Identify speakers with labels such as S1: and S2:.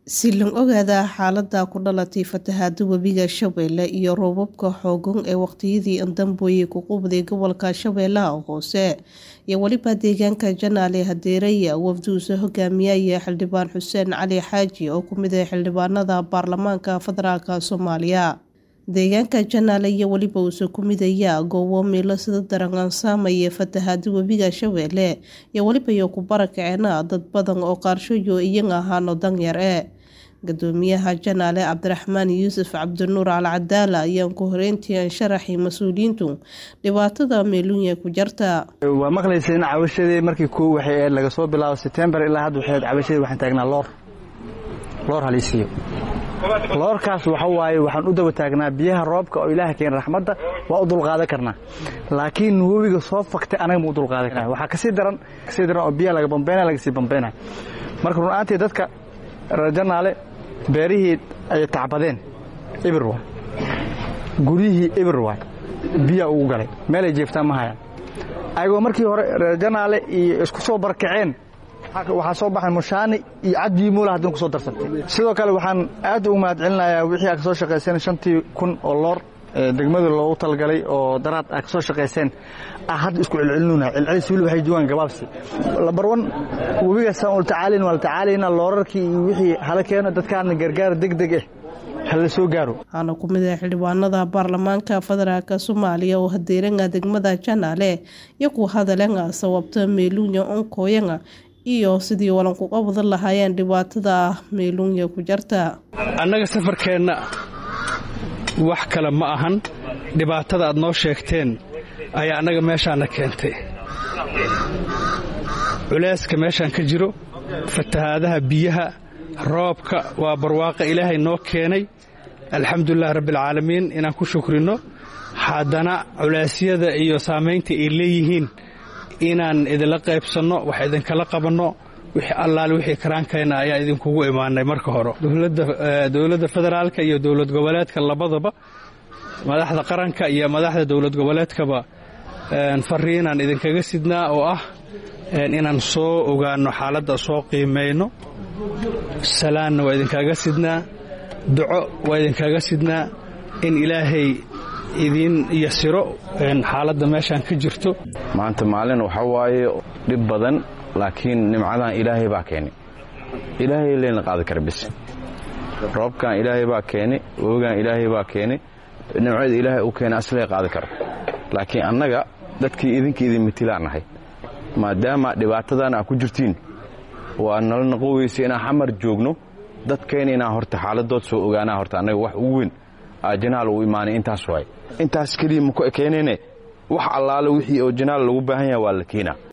S1: si loo ogaada xaalada ku dhalatay fatahaada webiga shabeelle iyo roobabka xoogan ee waqtiyadii dambeeyay ku qubday gobolka shabeellaha hoose iyo weliba deegaanka janaale hadeeraya wafduuse hogaamiyaya xildhibaan xuseen cali xaaji oo kumid ah xildhibaanada baarlamaanka federaalk soomaaliya deegaanka janaale iyo weliba uuse ku midaya goobo meelo sida daran saameeya fatahaada webiga shabeelle iyo weliba iyo ku barakaceena dad badan oo qaarshoyo iyaga ahaano danyar e gudoomiyaha janaale cabdiraxmaan yuusuf cabdinuur alcadaala ayaan ku horeyntii sharaxay mas-uuliyiintu dhibaatada meeluunya ku jarta
S2: waa maqlaysa in cabashadii markii koo waxay ahayd laga soo bilaabo setembar ilaa hadda waxay ahayd cabashadii waxaan taagnaa loor loor halisiiyo loorkaas waxa waaye waxaan u daba taagnaa biyaha roobka oo ilaaha keena raxmadda waa u dulqaadan karnaa laakiin webiga soo faktay anaga ma u dulqaadan karna waxaa kasii daran kasii daran oo biyaha laga bambeynaya laga sii bambeynaya marka run ahaantii dadka reer janaale beerihii ay tacbadeen ibir waay guryihii ibir waay biyaa ugu galay meelay jeeftaan ma hayaan ayagoo markii hore reer janaale iyo isku soo barkaceen waxaa soo baxay mushaani iyo cadbii muula haddana ku soo darsantay sidoo kale waxaan aad ugu mahad celinayaa wixii aa ka soo shaqayseen shantii kun oo loor degmada loogu talgalay oo daraad aa ka soo shaqayseen ah hadda isku celcelinuna celcelis weli waxay joogaan gabaabsi labarwan webiga saan ula tacaalin waa la tacaalayna loorarkii iyo wixii hala keeno dadkaana gargaar deg deg ah hala soo gaaro
S1: waxaana ku mid ah xildhibaanada baarlamaanka federaalk soomaaliya oo hadeeranga degmada janaale iyo ku hadalanga sababta meeluunya onkooyanga iyo sidii walankuga wadan lahaayeen dhibaatada meeluunya ku jarta
S3: annaga safarkeenna wax kale ma ahan dhibaatada aad noo sheegteen ayaa annaga meeshaana keentay culeyska meeshaan ka jiro fatahaadaha biyaha roobka waa barwaaqa ilaahay noo keenay alxamdulilahi rabbialcaalamiin inaan ku shukrinno haddana culeysyada iyo saamaynta ay leeyihiin inaan idinla qaybsanno wax idinkala qabanno wixii allaale wixii karaankeenna ayaa idinkugu imaanay marka hore dowladda federaalka iyo dowlad goboleedka labadaba madaxda qaranka iyo madaxda dowlad goboleedkaba fariinaan idinkaga sidnaa oo ah inaan soo ogaanno xaaladda soo qiimayno salaanna waa idinkaga sidnaa duco waa idinkaga sidnaa in ilaahay idiin yasiro xaaladda meeshaan ka jirto
S4: maanta maalin waxaa waaye dhib badan laakiin nimcadan ilaahay baa keenay ilaahay leyna qaadi kara bis roobkan ilaahay baa keenay wogaan ilaahay baa keenay nimcada ilaahay u keenay aslee qaadi kara laakiin annaga dadkii idinka idin mitilaan nahay maadaama dhibaatadan aa ku jirtiin waa nala noqon weysa inaan xamar joogno dadkayna inaan horta xaaladood soo ogaanaa horta annaga wax ugu weyn janaal uu imaanay intaas waay intaas keliya maku ekeenayne wax allaale wixii oo janaal lagu baahan yaha waa la keenaa